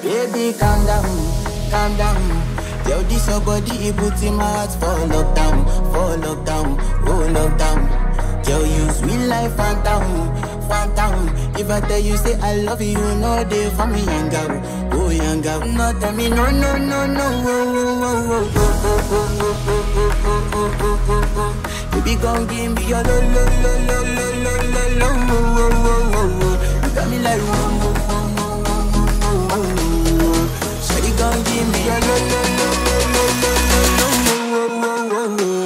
Baby, calm down, calm down. Yo, this your body, it puts in my heart for lockdown, for lockdown, oh lockdown. Yo, you sweet life, phantom, phantom. If I tell you say I love you, you know they for me, young girl, oh young girl. No, tell me no, no, no, no, oh, oh, oh, oh, oh, oh, oh, oh, oh, oh, oh, oh, oh. Baby, gon' give me your lo, lo, lo, lo, lo, lo, lo, lo, oh, oh, oh, oh, oh. You got me like, oh, oh, oh, oh, oh, oh, oh, oh. Shawty gon' give me your lo, lo, lo, lo, lo, lo, lo, lo, oh, oh, oh, oh, oh.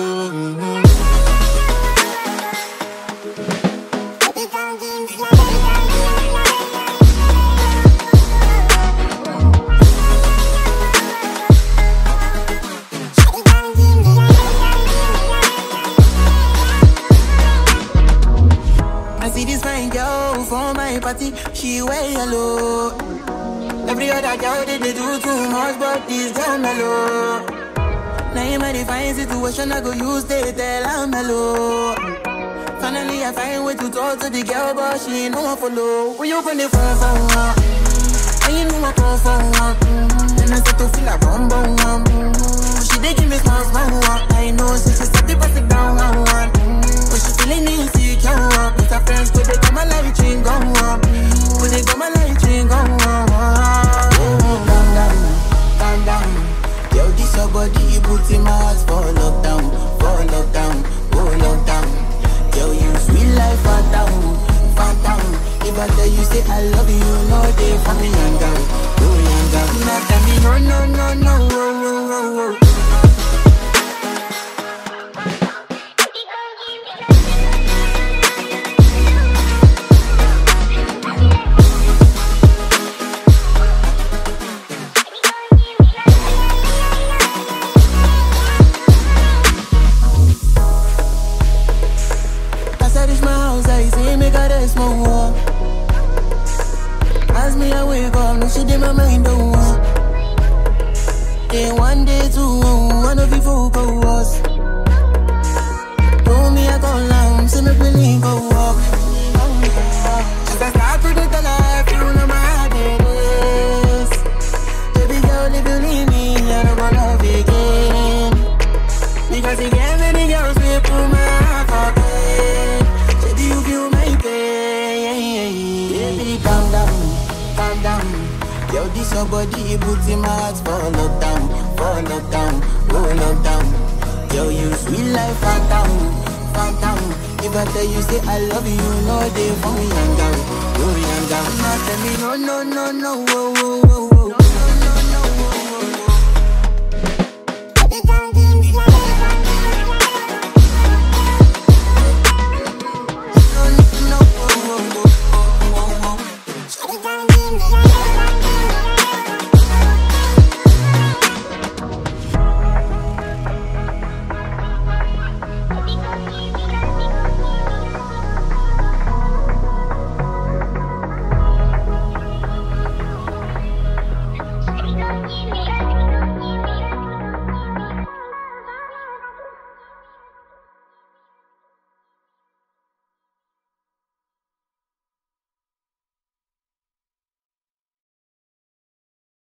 I see this fine girl for my party, she wear yellow. Every other girl they, they do too much, but this girl mellow. Now in my divine situation, I go use they tell I'm mellow. Finally, I find way to talk to the girl, but she ain't no one follow. When you open the phone for her, and you know I call for her. Mm-hmm. And I start to feel like bum bum one. Mm-hmm. She dey give me small small one. I know, so she start to pass it down one one. Mm-hmm. But she feeling insecure, uh, with her friends, but they come my light ring go on. But they come my light ring go on. Oh, calm down, calm down. Yo, this your body, it puts in my heart for lockdown, for lockdown, oh lockdown. Yo, you sweet life, phantom, phantom. If I tell you say I love you, you know they for me, young girl, oh young girl. Now tell me no, no, no, no, oh, oh, oh, oh. As I reach my house, I see me got a small wall. As me, I wake up, no shit in my mind, don't walk. Then one day, two, one of you folk go was. Told me I go long, see me feeling go walk. As I start to the life, you know my heart it is. Baby girl, if you leave me, I don't wanna love again. Because you get many girls we put my heart for pain. Say, do you feel my pain? Baby, calm down, calm down. Yo, this your body, it puts in my heart for lockdown, for lockdown, oh lockdown. Yo, you sweet life, phantom, phantom. If I tell you say I love you, you know they for me, young girl, oh young girl. Now tell me no, no, no, no, oh,